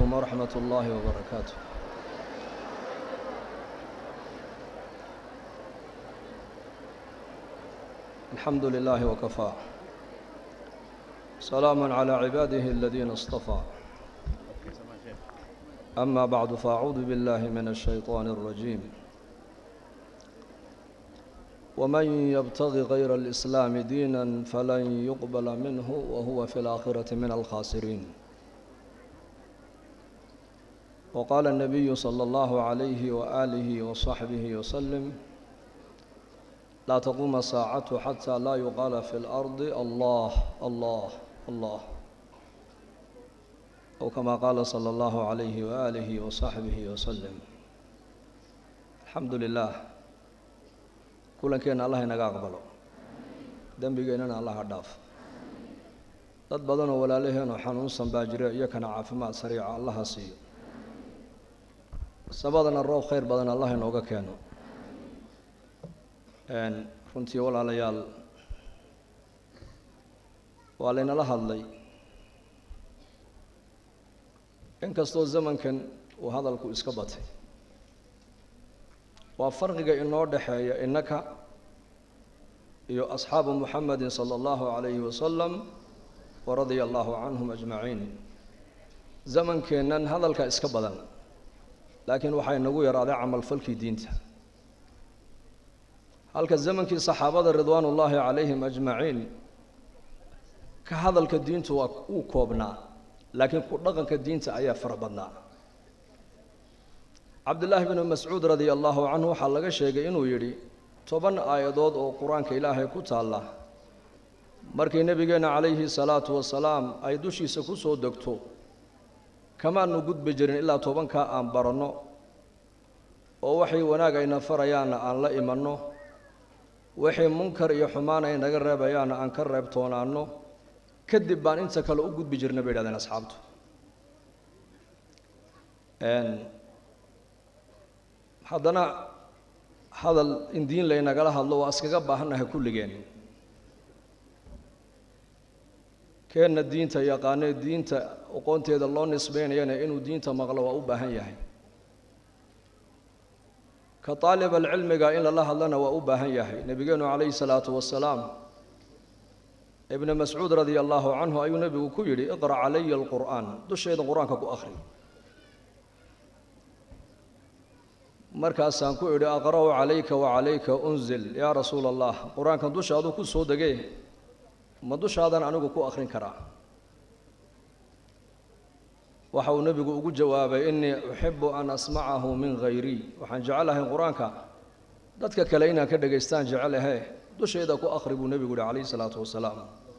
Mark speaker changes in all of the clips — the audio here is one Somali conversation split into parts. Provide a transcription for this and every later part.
Speaker 1: عليكم ورحمة الله وبركاته الحمد لله وكفى سلام على عباده الذين اصطفى أما بعد فأعوذ بالله من الشيطان الرجيم ومن يبتغي غير الإسلام دينا فلن يقبل منه وهو في الآخرة من الخاسرين وقال النبي صلى الله عليه وآله وصحبه وسلم لا تقوم الساعة حتى لا يقال في الأرض الله الله الله أو كما قال صلى الله عليه وآله وصحبه وسلم الحمد لله kulankeena allah inaga aqbalo dembigeennana allah ha dhaaf dad badanoo walaalaheenoo xanuunsan baa jira iyo kana caafimaad sariica allah ha siiyo sabadana roob khayr badan allah inooga keeno runtii walaalayaal waa laynala hadlay inkastoo zamankan uu hadalku iska batay waa farqiga inoo dhexeeya innaka iyo asxaabu muxamedin sala allahu calayhi wasalam wa radia allahu canhum ajmaciin zamankeennan hadalka iska badan laakiin waxaa inagu yaraaday camalfalkii diinta halka zamankii saxaabada ridwaan ullaahi calayhim ajmaciin ka hadalka diintu waa uu koobnaa laakiin ku dhaqanka diinta ayaa fara badnaa cabdillaahi bnu mascuud radia allahu canhu waxaa laga sheegay inuu yidhi toban aayadood oo qur-aanka ilaahay ku taalla markii nebigeenna calayhi salaatu wasalaam ay dushiisa ku soo degto kamaanu gudbi jirin ilaa tobankaa aan baranno oo waxay wanaag ayna farayaanna aan la imanno waxay munkar iyo xumaan ay naga reebayaanna aan ka reebtoonaanno kadib baan inta kale u gudbi jirna bay yidhahdeen asxaabtu haddana hadal in diin laynagala hadlo waa iskaga baahannahay kulligeen keenna diinta yaqaanee diinta aqoonteeda loo nisbaynayana inuu diinta maqlo waa u baahan yahay ka taalibaalcilmiga in lala hadlana waa u baahan yahay nebigeenu calayhi salaatu wasalaam ibna mascuud radia allahu canhu ayuu nebigu ku yidhi iqra' calaya alqur'aan dusheeda qur-aanka ku akhri markaasaan ku idhi aqra'u calayka wacalayka unzil yaa rasuula allah qur-aankan dushaaduu ku soo degee ma dushaadan anigu ku akhrin karaa waxa uu nebigu ugu jawaabay innii uxibu an asmacahu min hayrii waxaan jecelahay qur-aanka dadka kale inaan ka dhegaystaan jecelahe dusheeda ku akhri buu nebigu yihi calayhi salaatu wasalaam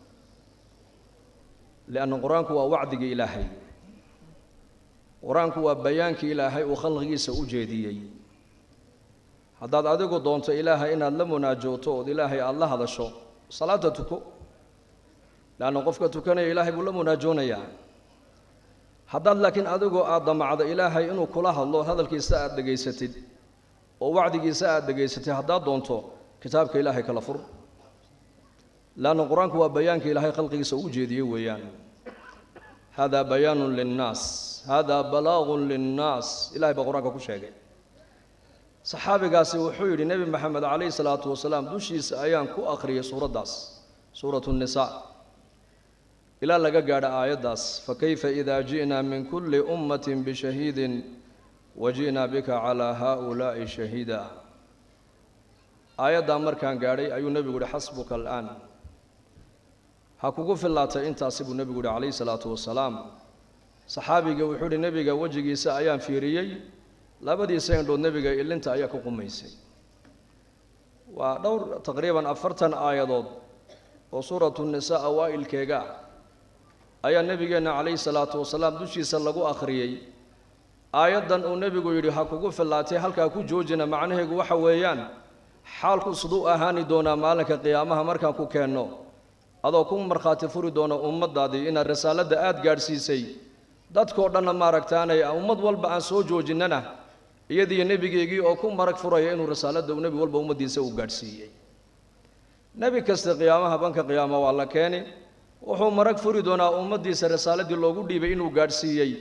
Speaker 1: lianna qur-aanku waa wacdigii ilaahay qur-aanku waa bayaankii ilaahay uu khalqigiisa u jeediyey haddaad adigu doonto ilaahay inaad la munaajooto ood ilaahay aada la hadasho salaada tuko leanna qofka tukanaya ilaahay buu la munaajoonayaa haddaad laakiin adigoo aada damacdo ilaahay inuu kula hadlo hadalkiisa aada dhegaysatid oo wacdigiisa aada dhegaysatid haddaad doonto kitaabka ilaahay kala fur leanna qur-aanku waa bayaanka ilaahay khalqigiisa u jeediyey weeyaan hada bayaanun linnaas hada balaagun linnaas ilahay baa qur-aanka ku sheegay saxaabigaasi wuxuu yidhi nebi maxamed calayhi salaatu wasalaam dushiisa ayaan ku akhriyay suuraddaas suuratu nnisaa ilaa laga gaadho aayaddaas fakayfa idaa ji'naa min kulli ummatin bishahiidin wa ji'naa bika calaa haaulaa'i shahiida aayaddaa markaan gaadhay ayuu nebigu yihi xasbuka al'aan ha kugu fillaatay intaasi buu nebigu yihi calayhi salaatu wasalaam saxaabiga wuxuu ihi nebiga wejigiisa ayaan fiiriyey labadiisa indhood nebiga ilinta ayaa ku qumaysay waa dhowr taqriiban afartan aayadood oo suuratu nisaa awaa'ilkeega ayaa nebigeenna calayhi salaatu wasalaam dushiisa lagu akhriyey aayaddan uu nebigu yidhi ha kugu fillaatay halkaa ku joojina macnaheegu waxa weeyaan xaalku siduu ahaani doonaa maalinka qiyaamaha markaan ku keenno adoo ku markhaati furi doona ummaddaadii inaad risaaladda aada gaadhsiisay dadkoo dhanna maaragtaanay ummad walba aan soo joojinnana iyadiiyo nebigeygii oo ku marag furaya inuu risaaladda uu nebi walba ummaddiisa uu gaadhsiiyey nebi kasta qiyaamaha banka qiyaama waa la keeni wuxuu marag furi doonaa ummaddiisa risaaladii loogu dhiibay inuu gaadhsiiyey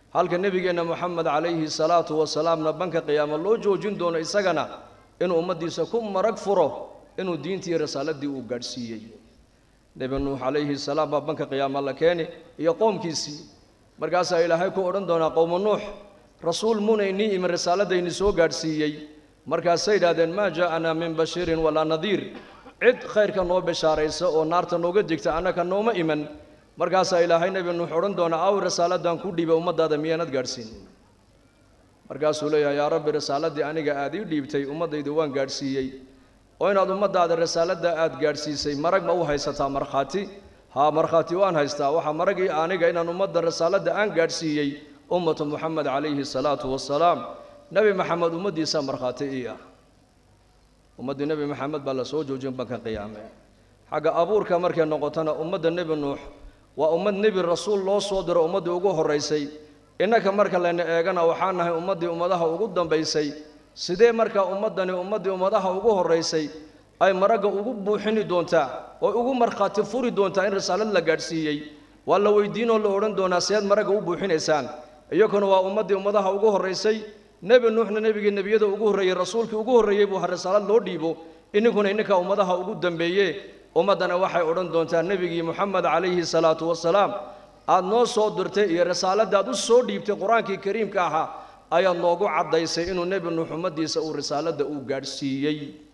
Speaker 1: halka nebigeenna moxamed calayhi salaatu wasalaamna banka qiyaamo loo joojin doono isagana inuu ummaddiisa ku marag furo inuu diintii risaaladii uu gaadhsiiyey nebi nuux calayhi salaam baa banka qiyaama la keeni iyo qoomkiisii markaasaa ilaahay ku odhan doonaa qowmu nuux rasuul munaynii imin risaaladayni soo gaadhsiiyey markaasay yidhahdeen maa jaa'anaa min bashiirin walaa nadiir cid khayrka noo bishaaraysa oo naarta nooga digta annaka nooma iman markaasaa ilaahay nebi nuux odhan doonaa aw risaaladan ku dhiibay ummaddaada miyaanad gaadhsiin markaasuu leeyahay yaa rabbi risaaladii aniga aad ii dhiibtay ummaddaydu waan gaadhsiiyey oo inaad ummaddaada risaaladda aad gaadhsiisay marag ma u haysataa markhaati haa markhaati waan haystaa waxaa maragii aniga inaan ummadda risaaladda aan gaadhsiiyey ummatu moxamed calayhi salaatu wasalaam nebi maxamed ummaddiisaa markhaati ii ah ummaddii nebi maxamed baa la soo joojin banka qiyaame xagga abuurka markay noqotona ummadda nebi nuux waa ummad nebi rasuul loo soo diro ummaddii ugu horraysay innaka marka layna eegana waxaa nahay ummaddii ummadaha ugu dambaysay sidee markaa ummaddani ummaddii ummadaha ugu horraysay ay maragga ugu buuxini doontaa oo ugu markhaati furi doontaa in risaalad la gaadhsiiyey waa la weydiinoo la odhan doonaa seed maragga u buuxinaysaan iyakuna waa ummaddii ummadaha ugu horraysay nebi nuuxna nebigii nebiyada ugu horreeyey rasuulkii ugu horreeyey buu ha risaalad loo dhiibo ininkuna ininka ummadaha ugu dambeeye ummaddana waxay odhan doontaa nebigii moxamed calayhi salaatu wasalaam aad noo soo dirtay iyo risaaladaad u soo dhiibtay qur-aankii kariimka ahaa ayaad noogu caddaysay inuu nebi nuux ummaddiisa uu risaaladda uu gaadhsiiyey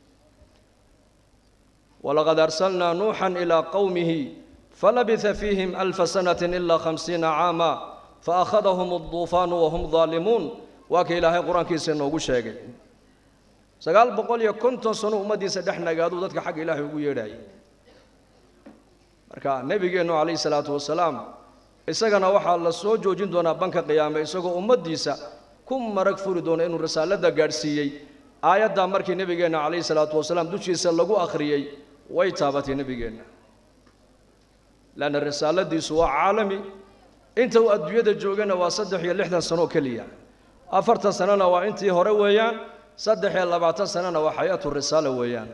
Speaker 1: walaqad arsalnaa nuuxan ilaa qowmihi falabitha fiihim alfa sanatin ilaa khamsiina caama faakhadahum alduufaanu wahum daalimuun waa ka ilaahay qur-aankiisa inoogu sheegay sagaal boqol iyo konton sano ummaddiisa dhex nagaaduu dadka xagga ilaahay ugu yeedhayay marka nebigeennu calayhi salaatu wasalaam isagana waxaa la soo joojin doonaa banka qiyaame isagoo ummaddiisa ku marag furi doona inuu risaaladda gaadhsiiyey aayaddaa markii nebigeenna calayhi salaatu wasalaam dushiisa lagu akhriyey way taabatay nebigeenna leanna risaaladiisu waa caalami inta uu adduunyada joogana waa saddex iyo lixdan sanoo keliya afartan sanona waa intii hore weeyaan saddex iyo labaatan sanona waa xayaatu risaala weeyaan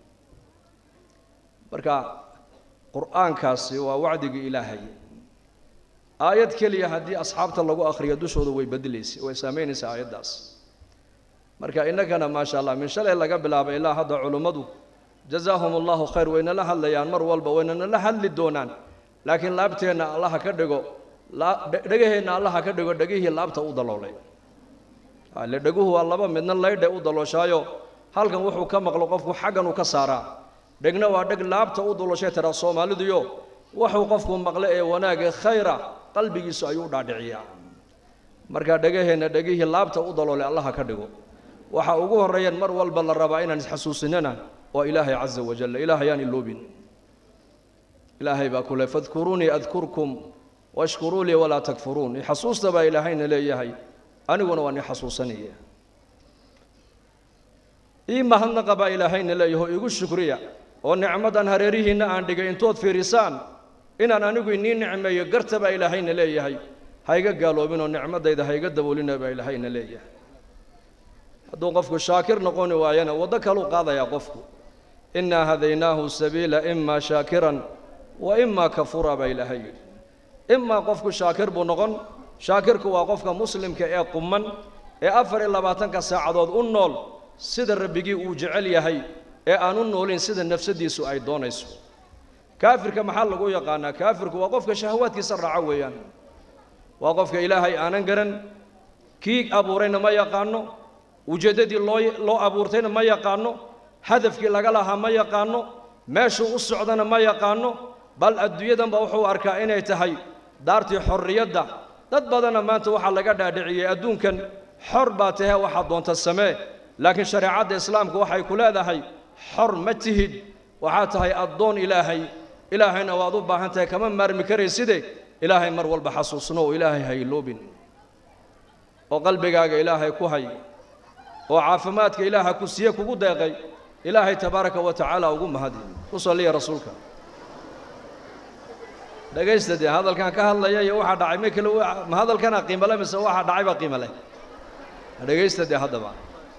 Speaker 1: marka qur-aankaasi waa wacdigii ilaahay aayad keliya haddii asxaabta lagu akhriyo dushooda way bedelaysay way saamaynaysaa aayaddaas marka innagana maasha allah min shalay laga bilaabo ilaa hadda culummadu jazaahum allahu khayr waynala hadlayaan mar walba waynanala hadli doonaan laakiin laabteenna allaha ka dhigo dhegaheenna allaha ka dhigo dhegihii laabta u daloolay ile dheguhu waa laba midna laydhe u dalooshaayo halkan wuxuu ka maqlo qofku xaggan uu ka saaraa dhegna waa dheg laabta u dalooshay tiraa soomaaliduyo wuxuu qofku maqle ee wanaaga khayra qalbigiisu ayuu u dhaadhiciyaa marka dhegaheenna dhegihii laabta u daloolay allaha ka dhigo waxa ugu horreeyaan mar walba la rabaa inaan isxasuusinana waa ilaahay caza wajal ilaahay aan iloobin ilaahay baa kule fadkuruunii adkurkum washkuruu lii walaa takfuruun ixasuusta baa ilaahayna leeyahay aniguna waan i xasuusanaya ii mahadnaqa baa ilaahayna leeyaho igu shukriya oo nicmadan hareerihiinna aan dhigay intood fiirisaan inaan anigu inii nicmeeyo garta baa ilaahayna leeyahay hayga gaaloobinoo nicmadayda hayga daboolina baa ilaahayna leeyahay hadduu qofku shaakir noqoni waayana waddo kaluu qaadayaa qofku innaa hadaynaahu sabiila imaa shaakiran wa imaa kafuura baa ilaahay yidhi imaa qofku shaakir buu noqon shaakirku waa qofka muslimka ee quman ee afar iyo labaatanka saacadood u nool sida rabbigii uu jecel yahay ee aan u noolin sida nafsadiisu ay doonayso kaafirka maxaa lagu yaqaanaa kaafirku waa qofka shahawaadkiisa raaco weeyaan waa qofka ilaahay aanan garan kii abuurayna ma yaqaano ujeeddadii loo loo abuurtayna ma yaqaano hadafkii laga lahaa ma yaqaano meeshuu u socdana ma yaqaano bal adduunyadanba wuxuu arkaa inay tahay daartii xorriyadda dad badanna maanta waxaa laga dhaadhiciyey adduunkan xor baa tahee waxaad doonta samee laakiin shareecadda islaamku waxay ku leedahay xor ma tihid waxaad tahay addoon ilaahay ilaahayna waad u baahan tahay kama maarmi karayside ilaahay mar walba xasuusno oo ilaahay hayloobin oo qalbigaaga ilaahay ku hay oo caafimaadka ilaaha ku siiye kugu deeqay ilaahay tabaaraka wa tacaala ugu mahadi u salliya rasuulka dhegaysta dee hadalkan ka hadlaya iyo waxaa dhacay ma kale ma hadalkana qiimale mise waxaa dhacay baa qiimo leh dhegaysta dee haddaba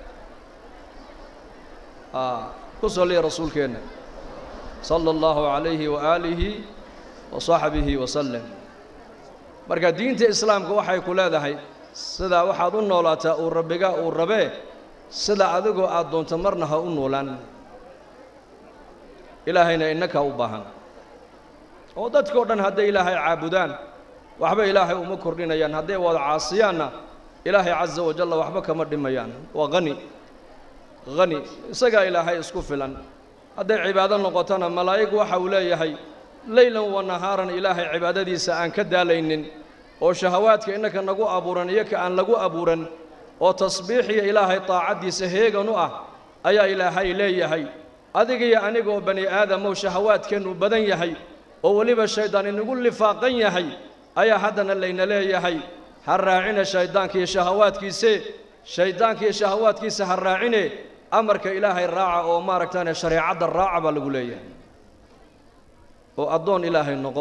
Speaker 1: ku salliya rasuulkeenna sala allahu calayhi waaalihi wa saxbihi wasalem marka diinta islaamka waxay ku leedahay sidaa waxaad u noolaataa uu rabbiga uu rabee sida adigoo aad doonto marna ha u noolaan ilaahayna innakaa u baahan oo dadkao dhan hadday ilaahay caabudaan waxba ilaahay uma kordhinayaan hadday wada caasiyaanna ilaahay casa wajalla waxba kama dhimayaan waa hani hani isagaa ilaahay isku filan hadday cibaado noqotona malaa'ig waxa uu leeyahay leylan wa nahaaran ilaahay cibaadadiisa aan ka daalaynin oo shahawaadka innaka nagu abuuran iyo ka aan lagu abuuran oo tasbiixiya ilaahay taacaddiisa heegan u ah ayaa ilaahay leeyahay adigiyo anigoo bani aadamow shahawaadkeennu badan yahay oo weliba shayddaan inagu lifaaqan yahay ayaa haddana layna leeyahay ha raacina shayddaankiiyo shahawaadkiise shayddaankiiyo shahawaadkiisa ha raacine amarka ilaahay raaca oo maaragtaane shareecadda raaca baa lagu leeyahay oo addoon ilaahay noqo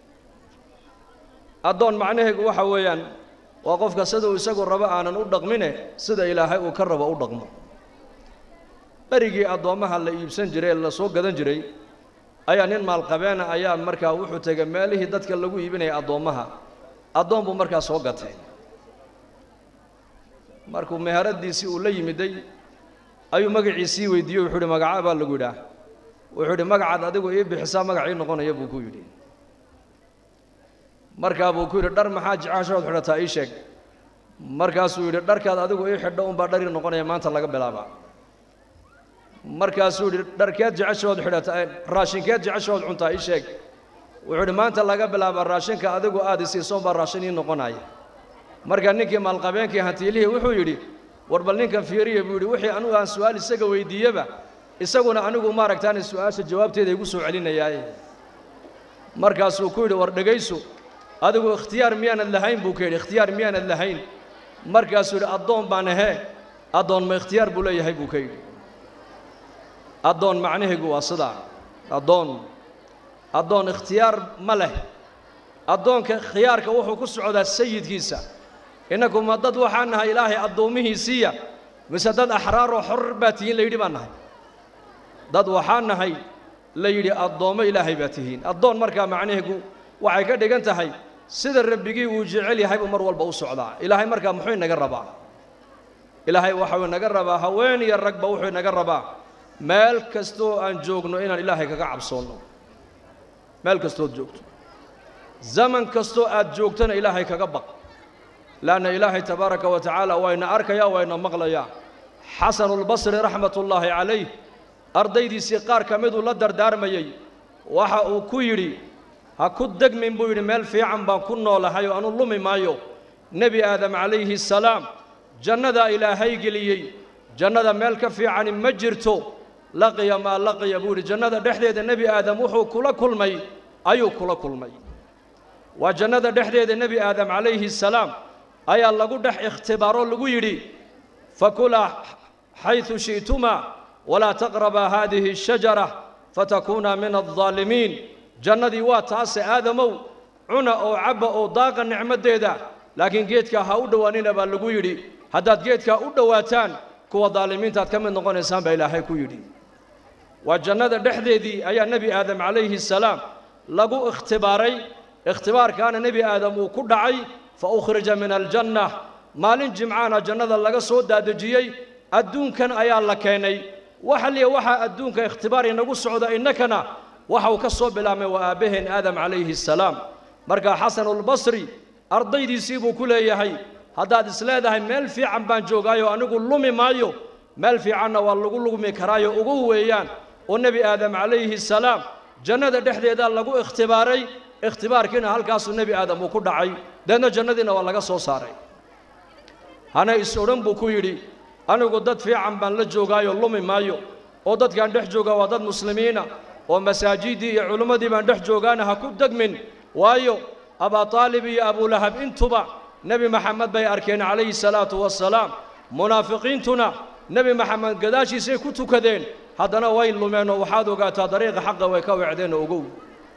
Speaker 1: addoon macnaheegu waxa weeyaan waa qofka siduu isagu rabo aanan u dhaqmine sida ilaahay uu ka rabo u dhaqmo berigii addoommaha la iibsan jiray ee la soo gadan jiray ayaa nin maalqabeena ayaa markaa wuxuu tegay meelihii dadka lagu iibinaya addoommaha addoon buu markaa soo gatay markuu meheradiisii uu la yimiday ayuu magaciisii weydiiyey wuxuu yidhi magacaa baa lagu yidhaah wuxuu yidhi magacaad adigu ii bixisaa magacii noqonaya buu ku yidhi markaa buu ku yidhi dhar maxaa jeceshood xidhataa ii sheeg markaasuu yidhi dharkaad adigu ii xidho unbaa dhari noqonaya maanta laga bilaabaa markaasuu yidhi dharkeed jeceshood xidhata raashinkeed jeceshood cuntaa ii sheeg wuxuu yidhi maanta laga bilaabaa raashinka adigu aad isiisoon baa raashin ii noqonaya marka ninkii maalqabeenkii hantiilihii wuxuu yidhi war bal ninkan fiiriya buu yidhi wixii anugu aan su-aal isaga weydiiyeba isaguna anigu maaragtaane su-aasha jawaabteeda igu soo celinayaaye markaasuu ku yidhi war dhegayso adigu ikhtiyaar miyaanad lahayn buu ka yidhi ikhtiyaar miyaanad lahayn markaasuu yidhi addoon baan ahee addoon ma ikhtiyaar buu leeyahay buu ka yidhi addoon macnaheegu waa sidaa addoon addoon ikhtiyaar ma leh addoonka khiyaarka wuxuu ku socdaa sayidkiisa innaku ma dad waxaan nahay ilaahay addoommihiisiiya mise dad axraaroo xor baa tihiin la yidhi baan nahay dad waxaan nahay la yidhi addoommo ilaahay baa tihiin addoon markaa macnaheegu waxay ka dhigan tahay sida rabbigii uu jecel yahay buu mar walba u socdaa ilaahay markaa muxuu inaga rabaa ilaahay waxau inaga rabaa haween iyo ragba wuxuu inaga rabaa meel kastoo aan joogno inaan ilaahay kaga cabsoonno meel kastood joogto zaman kastoo aad joogtana ilaahay kaga baq leanna ilaahay tabaaraka wa tacaala wayna arkayaa wayna maqlayaa xasanulbasri raxmatullaahi calayh ardaydiisii qaar ka miduu la dardaarmayey waxa uu ku yidhi ha ku degmin buu yidhi meel fiican baan ku noolahay oo anu lumi maayo nebi aadam calayhi salaam jannadaa ilaahay geliyey jannada meel ka fiicani ma jirto laqiya maa laqiya buu yidhi jannada dhexdeeda nebi aadam wuxuu kula kulmay ayuu kula kulmay waa jannada dhexdeeda nebi aadam calayhi salaam ayaa lagu dhex ikhtibaaroo lagu yidhi fakulaa xaydu shi'tumaa walaa taqrabaa haadihi ashajara fatakuunaa min aldaalimiin jannadii waa taase aadamow cuna oo cabba oo daaqa nicmaddeeda laakiin geedkaa ha u dhowaanina baa lagu yidhi haddaad geedkaa u dhowaataan kuwa daalimiintaad ka mid noqonaysaan baa ilaahay ku yidhi waa jannada dhexdeedii ayaa nebi aadam calayhi salaam lagu ikhtibaaray ikhtibaarkaana nebi aadam uu ku dhacay fa ukhrija min aljanna maalin jimcaana jannada laga soo daadejiyey adduunkan ayaa la keenay waxa liya waxaa adduunka ikhtibaar inagu socda innakana waxa uu ka soo bilaabmay waa aabbaheen aadam calayhi salaam markaa xasanulbasri ardaydiisii buu ku leeyahay haddaad isleedahay meel fiican baan joogaayo anigu lumi maayo meel fiicanna waa lagu lugmi karaayo ugu weeyaan oo nebi aadam calayhi salaam jannada dhexdeedaa lagu ikhtibaaray ikhtibaarkiina halkaasuu nebi aadam uu ku dhacay deedna jannadiina waa laga soo saaray hana is odhan buu ku yidhi anigu dad fiican baan la joogaayo lumi maayo oo dadkaan dhex joogaa waa dad muslimiina oo masaajiddii iyo culimmadii baan dhex joogaana ha ku degmin waayo abaa taalib iyo abulahab intuba nebi maxamed bay arkeen calayhi salaatu wassalaam munaafiqiintuna nebi maxamed gadaashiisay ku tukadeen haddana way lumeen oo waxaad ogaataa dariiqa xaqa way ka weecdeen oo ogow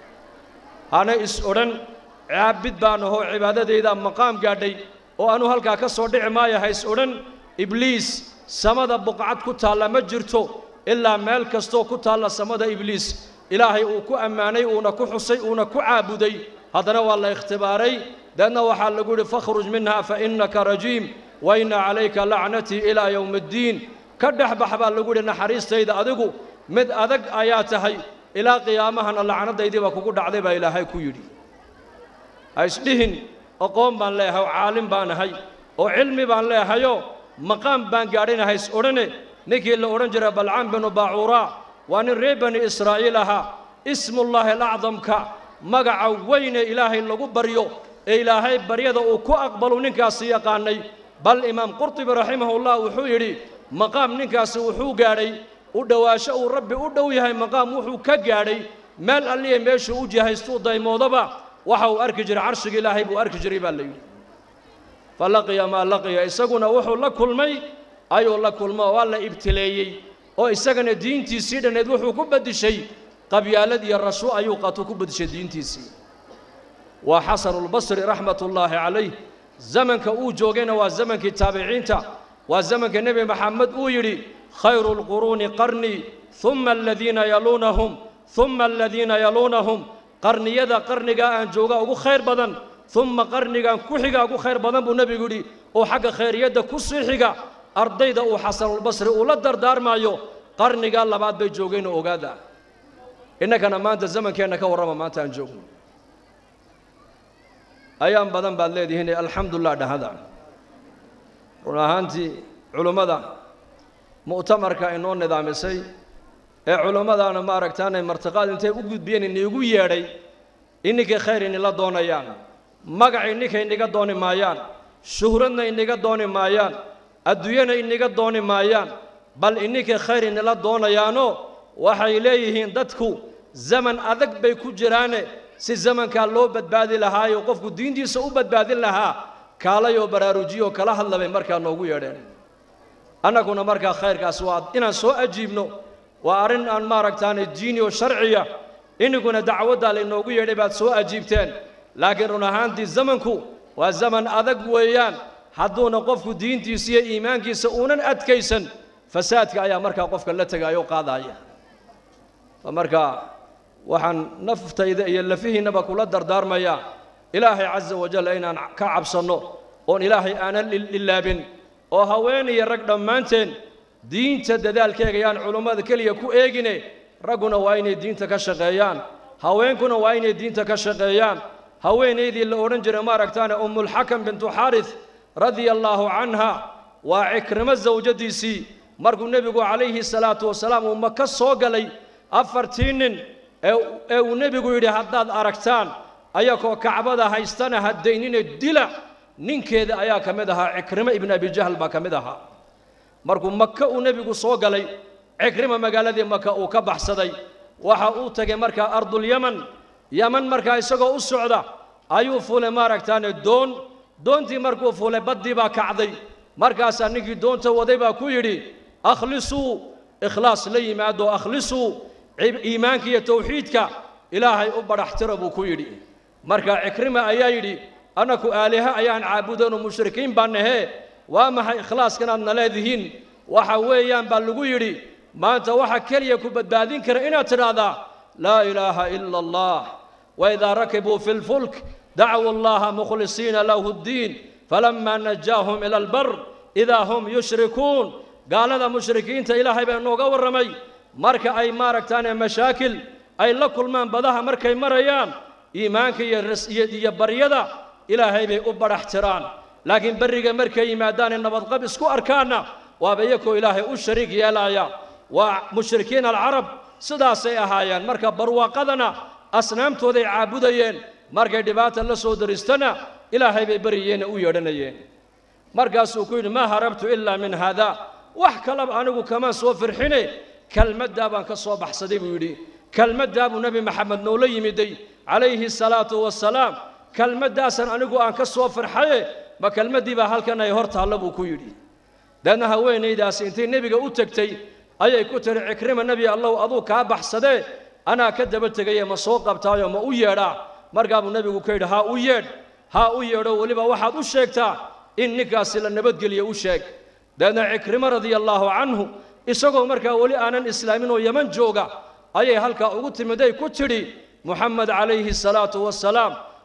Speaker 1: hana is odhan caabid baan ahoo cibaadadaydaa maqaam gaadhay oo anuu halkaa ka soo dhici maayo ha is odhan ibliis samada buqcad ku taalla ma jirto ilaa meel kastoo ku taalla samada ibliis ilaahay uu ku ammaanay uuna ku xusay uuna ku caabuday haddana waa la ikhtibaaray deedna waxaa lagu yidhi fakhruj minha fa innaka rajiim wa inna calayka lacnatii ilaa yowmi addiin ka dhex bax baa lagu yidhi naxariistayda adigu mid adag ayaa tahay ilaa qiyaamahana lacnadaydii baa kugu dhacday baa ilaahay ku yidhi ha isdhihin aqoon baan leeyahay oo caalim baan ahay oo cilmi baan leehayoo maqaam baan gaadhina hays odhane ninkii la odhan jiray balcaan binu baacuuraa waa nin reer bani israa'iil ahaa ismullaahi alacdamka magaca weyne ilaahay lagu baryo ee ilaahay baryada uu ku aqbalu ninkaasi yaqaanay bal imaam qurtubi raximahullah wuxuu yidhi maqaam ninkaasi wuxuu gaadhay u dhowaasho uu rabbi u dhow yahay maqaam wuxuu ka gaadhay meel alliya meeshuu u jihaystuu daymoodaba waxa uu arki jiray carshiga ilaahay buu arki jiray baa la yidhi fa laqiya maa laqiya isaguna wuxuu la kulmay ayuu la kulmo waa la ibtileeyey oo isagana diintiisii dhanneed wuxuu ku beddishay qabyaalad iyo rashu ayuu qatuu ku beddishay diintiisii waa xasanulbasri raxmatullaahi calayh zamanka uu joogayna waa zamankii taabiciinta waa zamanka nebi maxamed uu yidhi khayru lquruuni qarnii humma aladiina yaluunahum humma aladiina yaluunahum qarniyada qarnigaa aan joogaa ugu khayr badan humma qarnigan ku xiga ugu khayr badan buu nebigu yidhi oo xagga khayriyadda ku sii xiga ardayda uu xasanulbasri uu la dardaarmaayo qarnigaa labaad bay joogeen oo ogaada innagana maanta zamankeenna ka warrama maanta aan joogno ayaan badan baad leedihiin alxamdulilah dhahada run ahaantii culummada mu'tamarka inoo nidaamisay ee culummadaana maaragtaanay martiqaad intay u gudbiyeen iniigu yeedhay ininkay khayr inila doonayaan magac ininkay iniga dooni maayaan shuhradna iniga dooni maayaan adduunyana iniga dooni maayaan bal ininkay khayr inila doonayaanoo waxay leeyihiin dadku zaman adag bay ku jiraane si zamankaa loo badbaadi lahaayo qofku diintiisa u badbaadin lahaa kaalayoo baraarujiyoo kala hadla bay markaa noogu yeedheen annaguna markaa khayrkaas waa inaan soo ajiibno waa arrin aan maaragtaane diini oo sharciya ininkuna dacwaddaa laynoogu yeedhay baad soo ajiibteen laakiin run ahaantii zamanku waa zaman adag weeyaan hadduuna qofku diintiisa iyo iimaankiisa uunan adkaysan fasaadka ayaa markaa qofka la tegaayo qaadaaya markaa waxaan naftayda iyo lafihiinnaba kula dardaarmayaa ilaahay casa wajal inaan ka cabsanno oon ilaahay aanan ilaabin oo haweeniyo rag dhammaanteen diinta dadaalkeega yaan culummada keliya ku eegine ragguna waa inay diinta ka shaqeeyaan haweenkuna waa inay diinta ka shaqeeyaan haweenaydii la odhan jiray maaragtaane ummulxakam bintu xaaris radia allaahu canha waa cikrimo sawjadiisii markuu nebigu calayhi salaatu wasalaam uu maka soo galay afartii nin ee uu nebigu yidhi haddaad aragtaan ayakoo kacbada haystana haddaynine dila ninkeeda ayaa ka mid ahaa cikrimo ibnu abijahl baa ka mid ahaa markuu maka uu nebigu soo galay cikrima magaaladii maka uu ka baxsaday waxa uu tegay markaa ardulyaman yaman markaa isagoo u socda ayuu fuulay maaragtaane doon doontii markuu fuulay baddii baa kacday markaasaa ninkii doonta waday baa ku yidhi akhlisuu ikhlaas la yimaado akhlisuu iimaanka iyo tawxiidka ilaahay u badhaxtira buu ku yidhi marka cikrima ayaa yidhi annaku aaliha ayaan caabudanoo mushrikiin baan nahee waa maxay ikhlaaskan aadna leedihiin waxa weeyaan baa lagu yidhi maanta waxa keliya ku badbaadin kara inaad tidhaahdaa laa ilaaha ila allah waidaa rakibuu fi lfulk dacwu allaha mukhlisiina lahu ddiin falamaa najaahum ila albar idaa hum yushrikuun gaalada mushrikiinta ilaahay baa nooga warramay marka ay maaragtaane mashaakil ay la kulmaan badaha markay marayaan iimaanka iyo baryada ilaahay bay u badhax tiraan laakiin berriga markay yimaadaanee nabadqab isku arkaanna waaba iyakoo ilaahay u shariik yeelaaya waa mushrikiin alcarab sidaasay ahaayeen marka barwaaqadana asnaamtooday caabudayeen markay dhibaata la soo daristana ilaahay bay baryiyeene u yeedhanayeen markaasuu ku yidhi maa harabtu ilaa min haada wax kalaba anigu kamaan soo firxine kelmaddaa baan ka soo baxsaday buu yidhi kelmaddaa buu nebi maxamed noola yimiday calayhi salaatu wasalaam kelmaddaasan anigu aan ka soo farxaye ma kelmaddii baa halkan ay hor taalla buu ku yidhi deedna haweenaydaasi intay nebiga u tegtay ayay ku tiri cikrima nebi allow aduu kaa baxsadee anaa ka daba tegaye ma soo qabtaayo ma u yeedhaa markaa buu nebigu ka yidhi haa u yeedh haa u yeedho weliba waxaad u sheegtaa in ninkaasi la nabadgeliyo u sheeg deedna cikrimo radia allaahu canhu isagoo markaa weli aanan islaamin oo yeman jooga ayay halkaa ugu timiday ku tidhi muxamed calayhi salaatu wasalaam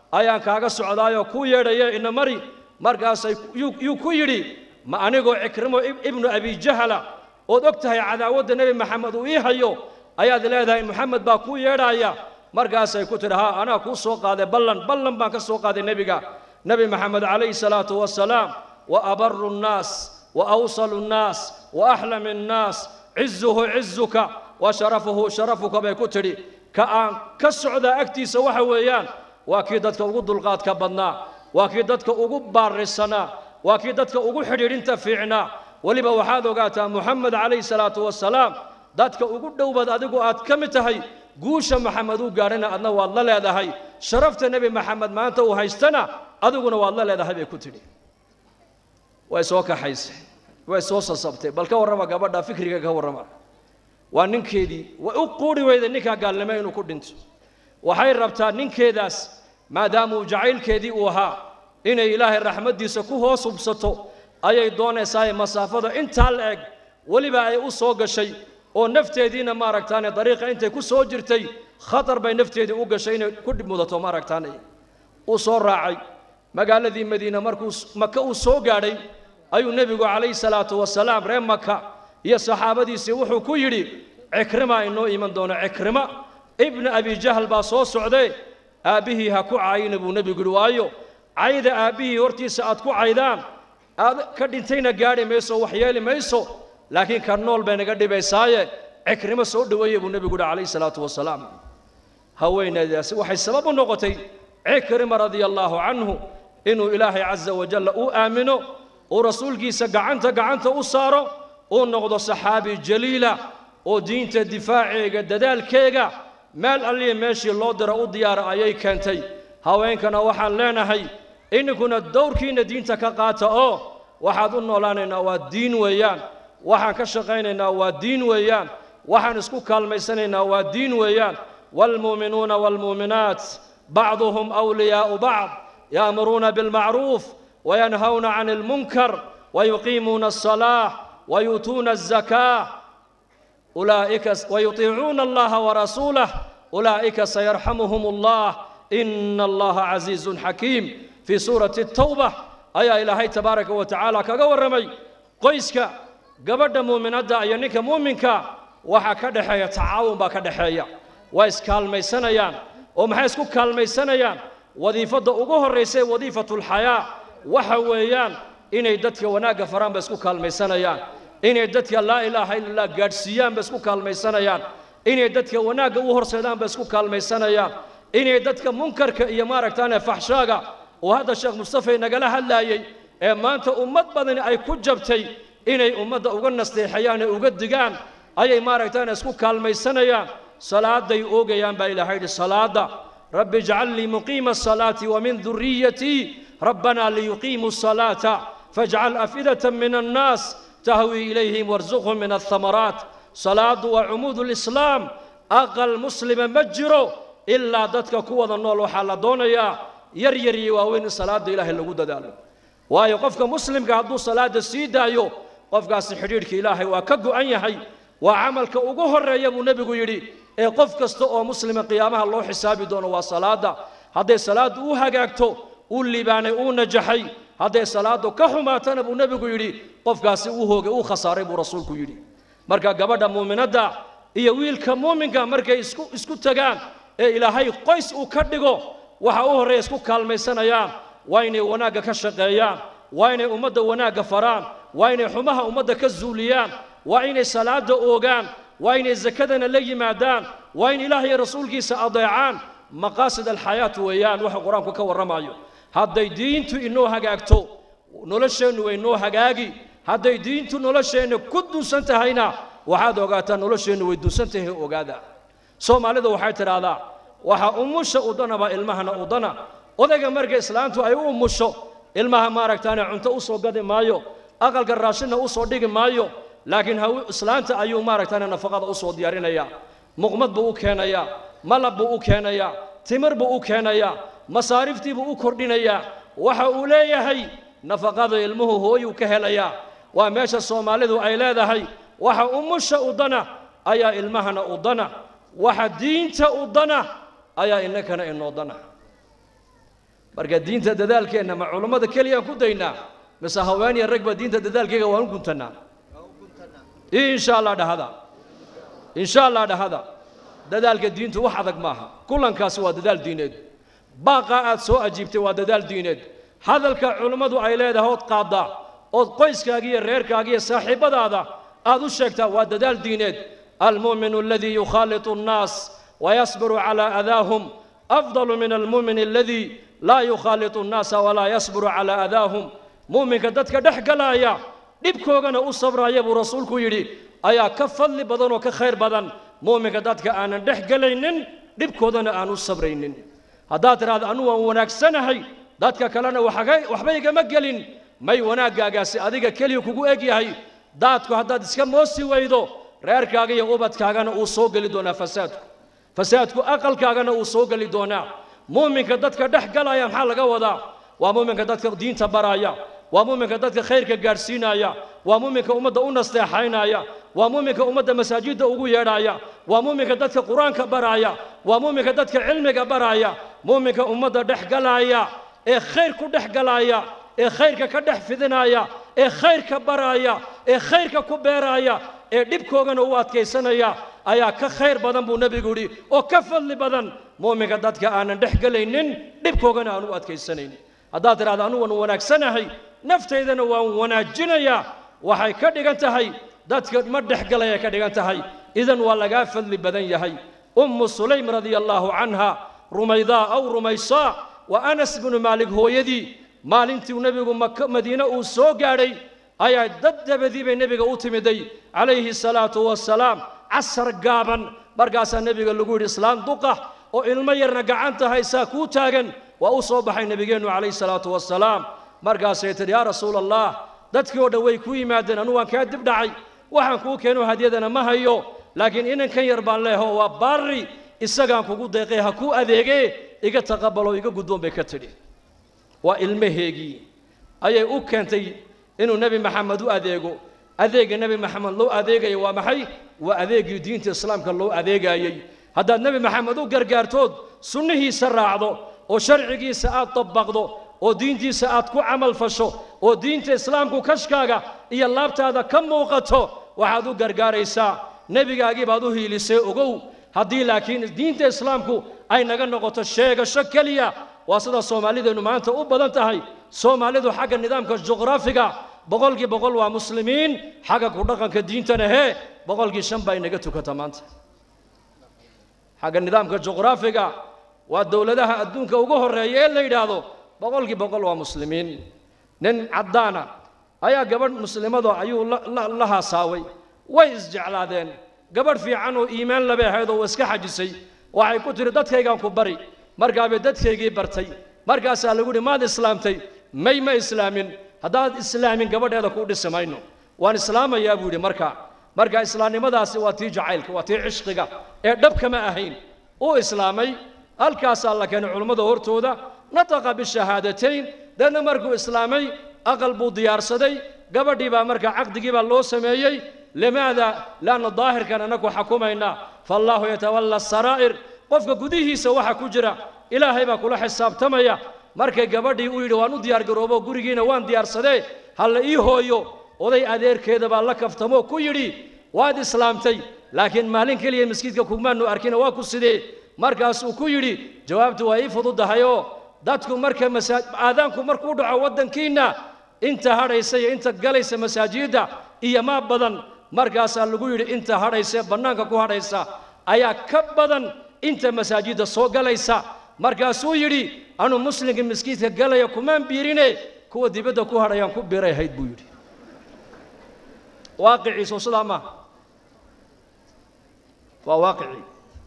Speaker 1: ayaan kaaga socdaayoo kuu yeedhaya ina mari markaasay yuu ku yidhi ma anigoo cikrimo ibnu abijahala ood og tahay cadaawadda nebi maxamed uu ii hayo ayaad leedahay moxamed baa kuu yeedhaaya markaasay ku tidhi haa anaa kuu soo qaaday ballan ballan baan ka soo qaaday nebiga nebi maxamed calayhi salaatu wasalaam wa abaru nnaas wa awsalu nnaas wa axlami nnaas cizuhu cizuka wa sharafuhu sharafuka bay ku tidhi ka aan ka socdaa agtiisa waxa weeyaan waa kii dadka ugu dulqaadka badnaa waa kii dadka ugu baarisanaa waa kii dadka ugu xidhiidhinta fiicnaa weliba waxaad ogaataa moxamed calayhi salaatu wasalaam dadka ugu dhowbaad adigu aad ka mid tahay guusha maxamed uu gaadhana adna waad la leedahay sharafta nebi maxamed maanta uu haystana adiguna waad la leedahay bay ku tidhi way soo kaxaysay way soo sasabtay bal ka warrama gabadha fikriga ka warrama waa ninkeedii way u quuri weyday ninkaa gaalnimo inuu ku dhinto waxay rabtaa ninkeedaas maadaama uu jacaylkeedii uu ahaa inay ilaahay raxmaddiisa ku hoos hubsato ayay doonaysaa masaafada intaa la eg weliba ay u soo gashay oo nafteediina maaragtaane dariiqa intay ku soo jirtay khatar bay nafteedii u gashay inay ku dhib mudato maaragtaane uu soo raacay magaaladii madiine markuu maka uu soo gaadhay ayuu nebigu calayhi salaatu wasalaam reer maka iyo saxaabadiisii wuxuu ku yidhi cikrima inoo iman doono cikrima ibna abijahl baa soo socdee aabbihii ha ku caayina buu nebigu yidhi waayo cayda aabbihii hortiisa aad ku caydaan aad ka dhintayna gaadhi mayso wax yeeli mayso laakiin ka nool bay naga dhibaysaaye cikrimo soo dhoweeye buu nebigu yidhi calayhi salaatu wasalaam haweenaydaasi waxay sabab u noqotay cikrima radia allaahu canhu inuu ilaahay casa wajalla u aamino uu rasuulkiisa gacanta gacanta u saaro uu noqdo saxaabi jaliila oo diinta difaaceega dadaalkeega meel alliya meeshii loo diro u diyaara ayay keentay haweenkana waxaan leenahay ininkuna dowrkiinna diinta ka qaata oo waxaad u noolaanaynaa waa diin weeyaan waxaan ka shaqaynaynaa waa diin weeyaan waxaan isku kaalmaysanaynaa waa diin weeyaan waalmuuminuuna waalmuuminaat bacduhum awliyaa'u bacd ya'muruuna bilmacruuf wayanhawna can ilmunkar wayuqiimuuna alsalaax wayuutuuna alzakaa أولئك ويطيعون الله ورسوله أولئك سيرحمهم الله إن الله عزيز حكيم في سورة التوبة أي إلهي تبارك وتعالى كغورمي قيسك قبل مؤمنة أينك مؤمنك وحا كدحيا تعاون با كدحيا وإس كالميسانيان ومحيسكو كالميسانيان وظيفة أقوه الرئيسي وظيفة الحياة وحويان إني دتك وناقة فران بسكو كالميسانيان inay dadka laa ilaaha illa allah gaadhsiiyaan ba isku kaalmaysanayaan inay dadka wanaagga u horseedaan ba isku kaalmaysanayaan inay dadka munkarka iyo maaragtaane faxshaaga oo hadda sheekh mustafa nagala hadlaayey ee maanta ummad badani ay ku jabtay inay ummadda uga nasteexayaan ee uga digaan ayay maaragtaane isku kaalmaysanayaan salaaday oogayaan baa ilaahay yidhi salaada rabbi ijcal lii muqiima asalaati wa min duriyatii rabbanaa liyuqiimuu asalaata fajcal afidatan min annaas تهوي إليهم وارزقهم من الثمرات صلاة وعمود الإسلام أقل مسلم مجرو إلا دتك قوة النول وحال دونيا يريري وين صلاة إله اللي قد دالو waayo qofka muslimka hadduu salaada sii daayo qofkaasi xidhiidhka ilaahay waa ka go'an yahay waa camalka ugu horreeya buu nebigu yidhi ee qof kasta oo muslima qiyaamaha loo xisaabi doono waa salaada hadday salaaddu u hagaagto uu liibaanay uu najaxay hadday salaaddu ka xumaatana buu nebigu yidhi qofkaasi uu hoogay uu khasaaray buu rasuulku yidhi marka gabadha muuminadda iyo wiilka muuminka markay isku isku tagaan ee ilaahay qoys uu ka dhigo waxa u horreeya isku kaalmaysanayaan waa inay wanaagga ka shaqeeyaan waa inay ummadda wanaagga faraan waa inay xumaha ummadda ka zuuliyaan waa inay salaada oogaan waa inay sakadana la yimaadaan waa in ilaah iyo rasuulkiisa adeecaan maqaasid alxayaat weeyaan waxa qur-aanku ka warramayo hadday diintu inoo hagaagto nolosheennu way noo hagaagi hadday diintu nolosheenna ku duusan tahayna waxaad ogaataa nolosheennu way duusan tahay ogaada soomaalida waxay tidhaahdaa waxa umusha udanaba ilmahana udana odayga marka islaantu ay u umusho ilmaha maaragtaane cunto u soo gadi maayo aqalka raashinna u soo dhigi maayo laakiin haw islaanta ayuu maaragtaane nafaqada u soo diyaarinayaa muqmad buu u keenayaa malab buu u keenayaa timir buu u keenayaa masaariftii buu u kordhinayaa waxa uu leeyahay nafaqada ilmuhu hooyuu ka helayaa waa meesha soomaalidu ay leedahay waxa umusha udana ayaa ilmahana udana waxa diinta udana ayaa innakana inoo dana marka diinta dadaalkeenna ma culummada keliyaan ku daynaa mise haweeniya ragba diinta dadaalkeega waan u guntannaa insha allah dhahada insha allah dhahada dadaalka diintu wax adag maaha kulankaasi waa dadaal diineed baaqaa aad soo ajiibtay waa dadaal diineed hadalka culummadu ay leedahay ood qaaddaa ood qoyskaaga iyo reerkaaga iyo saaxiibbadaada aad u sheegtaa waa dadaal diineed almu'minu aladii yukhaalitu annaas wayasbiru calaa adaahum afdalu min almu'min aladii laa yukhaalitu annaasa walaa yasbiru calaa adaahum mu'minka dadka dhex galaaya dhibkoogana u sabraya buu rasuulku yidhi ayaa ka fadli badan oo ka khayr badan mu'minka dadka aanan dhex gelaynin dhibkoodana aan u sabraynin haddaad tidhahdo anu waan wanaagsanahay dadka kalena waxba igama gelin may wanaaggaagaasi adiga keliya kugu eg yahay daadku haddaad iska moosi weydo reerkaaga iyo ubadkaagana uu soo geli doonaa fasaadku fasaadku aqalkaagana uu soo geli doonaa mu'minka dadka dhex galaya maxaa laga wadaa waa mu'minka dadka diinta baraya waa mu'minka dadka khayrka gaadhsiinaya waa mu'minka ummadda u nasteexaynaya waa mu'minka ummadda masaajidda ugu yeedhaya waa mu'minka dadka qur-aanka baraya waa mu'minka dadka cilmiga baraya mu'minka ummadda dhex galaya ee khayr ku dhex galaya ee khayrka ka dhex fidinaya ee khayrka baraya ee khayrka ku beeraya ee dhibkoogana u adkaysanaya ayaa ka khayr badan buu nebigu yidhi oo ka fadli badan mu'minka dadka aanan dhex gelaynin dhibkoogana aan u adkaysanaynin haddaad tidhahdo anu waan wanaagsanahay naftaydana waan wanaajinayaa waxay ka dhigan tahay dadka ma dhex galaya ka dhigan tahay idan waa lagaa fadli badan yahay ummu sulaym radia allaahu canha rumaydaa aw rumaysaa wa anas bnu maalik hooyadii maalintii nebigu maka madiine uu soo gaadhay ayaa dad dabadii bay nebiga u timiday calayhi salaatu wasalaam casar gaaban markaasaa nebiga lagu yidhi islaan duqa oo ilmo yarna gacanta haysaa kuu taagan waa u soo baxay nebigeennu calayhi salaatu wasalaam markaasay tidhi yaa rasuula allah dadkii oo dhan way ku yimaadeen anu waan kaa dib dhacay waxaan kuu keeno hadyadana ma hayo laakiin inankan yar baan leeho waa baarri isagaan kugu deeqay ha kuu adeegee iga taqabalo iga guddoon bay ka tidhi waa ilmaheegii ayay u keentay inuu nebi maxamed u adeego adeegga nebi maxamed loo adeegaya waa maxay waa adeeggii diinta islaamka loo adeegayey haddaad nebi maxamed u gargaartood sunnihiisa raacdo oo sharcigiisa aad dabaqdo oo diintiisa aad ku camal fasho oo diinta islaamku kashkaaga iyo laabtaada ka muuqato waxaad u gargaaraysaa nebigaagii baad u hiilisay ogow haddii laakiin diinta islaamku ay naga noqoto sheegasho keliya waa sida soomaalideennu maanta u badan tahay soomaalidu xagga nidaamka juqraafiga boqolkii boqol waa muslimiin xagga ku dhaqanka diintana hee boqolkii shan baa inaga tukata maanta xagga nidaamka juqraafiga waa dowladaha adduunka ugu horreeya ee la yidhaahdo boqolkii boqol waa muslimiin nin caddaana ayaa gabadh muslimado ayuu la haasaaway way isjeclaadeen gabadh fiican oo iimaan labay ahayd oo iska xajisay waxay ku tidhi dadkaygaan ku bari markaabay dadkaygii bartay markaasaa lagu yidhi maad islaamtay may ma islaamin haddaad islaamin gabadheeda kuu dhisi mayno waan islaamayaa buu yidhi markaa marka islaamnimadaasi waa tii jacaylka waa tii cishqiga ee dhabkama ahayn uu islaamay halkaasaa la keenay culummada hortooda nataqa bishahaadatayn deedna markuu islaamay aqal buu diyaarsaday gabadhii baa markaa caqdigii baa loo sameeyey limaada laanna daahirkan annagu xukumaynaa faallaahu yatawalla saraa'ir qofka gudihiisa waxa ku jira ilaahay baa kula xisaabtamaya markay gabadhii u yidhi waan u diyaargaroobo gurigiina waan diyaarsadee halla ii hooyo oday adeerkeeda baa la kaftamoo ku yidhi waad islaamtay laakiin maalin keliya masjidka kumaanu arkina waa ku sidee markaasuu ku yidhi jawaabtu waa ii fududahayoo dadku marka aadaanku markuu dhaco waddankiinna inta hadhaysa iyo inta galaysa masaajidda iyo maa badan markaasaa lagu yidhi inta hadhaysa ee bannaanka ku hadhaysa ayaa ka badan inta masaajidda soo galaysa markaasuu yidhi anuu muslimka maskiidka galaya kumaan biirine kuwa dibadda ku hadhayaan ku biiray ahayd buu yidhi waaqiciisu sidaa maaha waa waaqicii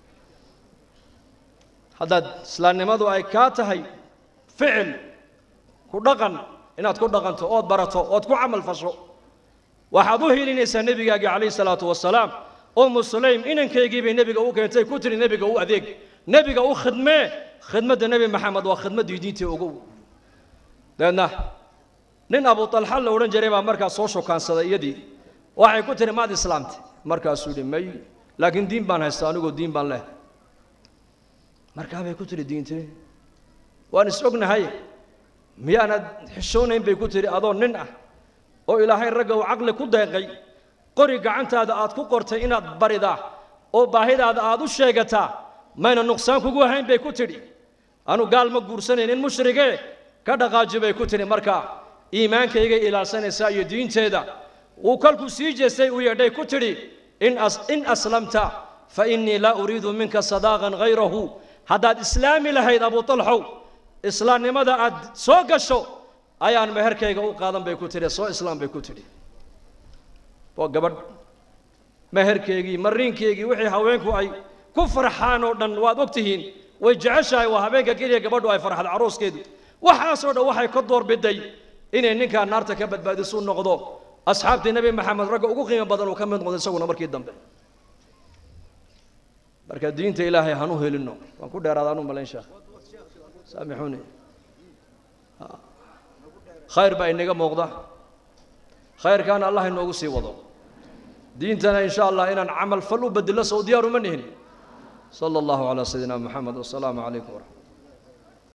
Speaker 1: haddaad islaamnimadu ay kaa tahay ficil ku dhaqan inaad ku dhaqanto ood barato ood ku camal fasho waxaad u hilinaysaa nebigaagii calayhi salaatu wasalaam ummu sulaym inankaygii bay nebiga u keentay ku tiri nebiga u adeeg nebiga u khidmee khidmadda nebi maxamed waa khidmaddii diintii ogow deedna nin abu talxa la odhan jiray baa markaas soo shokaansaday iyadii waxay ku tihi maad islaamtay markaasuu yidhi may laakiin diin baan haystaa anigoo diin baan leh markaa bay ku tihi diintee waan is ognahay miyaanad xishoonayn bay ku tidhi adoo nin ah oo ilaahay ragga uu caqli ku deeqay qori gacantaada aad ku qortay inaad baridaa oo baahidaada aad u sheegataa mayna nuqsaan kugu ahayn bay ku tidhi anu gaal ma guursanaynin mushrigee ka dhaqaaji bay ku tidhi markaa iimaankaygay ilaalsanaysaa iyo diinteeda wuu kolkuu sii jeestay uu yeedhay ku tidhi in as in aslamta fa innii laa uriidu minka sadaaqan hayrahu haddaad islaami lahayd abu talxow islaamnimada aad soo gasho ayaan meherkayga u qaadan bay ku tidhi soo islaam bay ku tidhi waa gabadh meherkeygii mariinkeygii wixii haweenku ay ku farxaan oo dhan waad og tihiin way jeceshahay waa habeenka keliya gabadhu ay farxad caruuskeedu waxaasoo dhan waxay ka doorbiday inay ninkaa naarta ka badbaadisu noqdo asxaabtii nebi maxamed ragga ugu qiimo badan uu ka mid noqdo isaguna markii dambe marka diinta ilaahay hanu helino waan ku dheeraada anu malayn sheekh saamixuuni khayr baa inaga muuqda khayrkaana allah inoogu sii wado diintana in sha allah inaan camal fal u bedelo sow diyaar uma nihin sala allahu calaa sayidina moxamed wasalaamu calaykum waraxmat